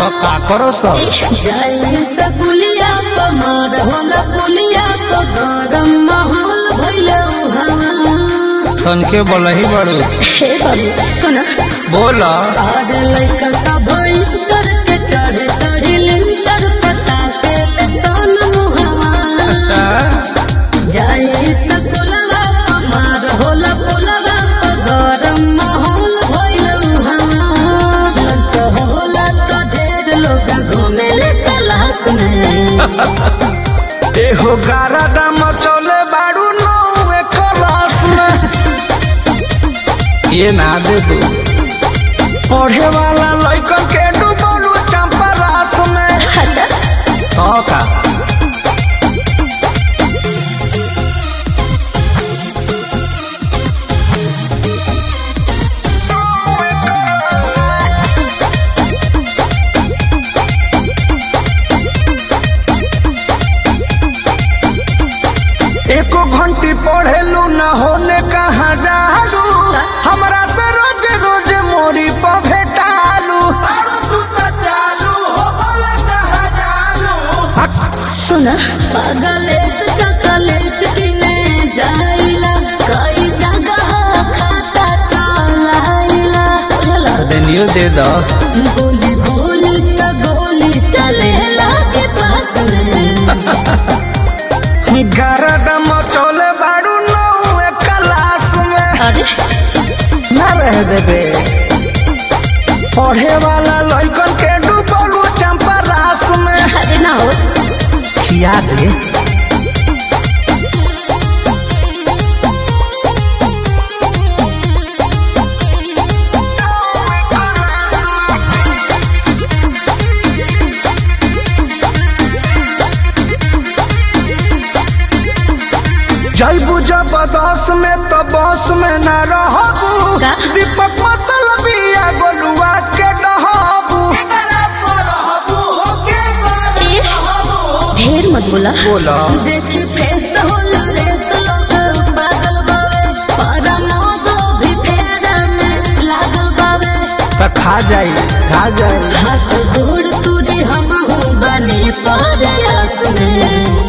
तो का करो सब जाई सकुलिया कमर होला पुलिया तो गरम माहौल भइले उहावा तन के बोलही बड़ू हे बाबू सुन बोल आर लइका सब करके चढ़े चढ़ी लिंटर पता के सन मुहावा अच्छा जाई सकुलवा कमर होला पुलवा तो गरम माहौल भइले उहावा लंच होला तो ढेर लोग घूमे ले तलाश में एहो गारा दाम चले बाड़ू नौ क्लास में ये ना दे दू पढ़े वाला लइकन के डूबलू चंपा रास में अच्छा तो का एको घंटी पढ़ेलू न होने कहाँ जालू हमरा से रोज रोज मोरी पर भेटालू सुन पागलेट चॉकलेट किने जाइला कई जगह खाता चलाइला चला देनियो दे दो गोली गोली त गोली चलेला के पास में गरदम चले बाड़ू नौ क्लास में अरे ना रह देबे पढ़े वाला लइकन के डूबलू चंपा रास में अरे ना हो खिया दे जैबू जबरदस्त में तो बस में न रहबू का? दीपक मतलब या गोलुआ के डहबू ए, ढेर मत बोला बोला देख फेस होला रेस लोग पागल बावे पारा दो भी फेरा में लागल बावे तो खा जाई खा जाई हाथ गोड़ तुरी हम बने परयास में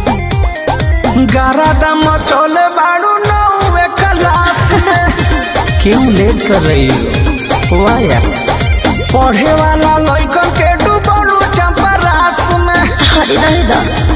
गारा दम चले बाड़ू नौ क्लास में क्यों लेट कर रही हो वाह यार पढ़े वाला लइकन के डूबलू चंपा रास में हरी रहे दा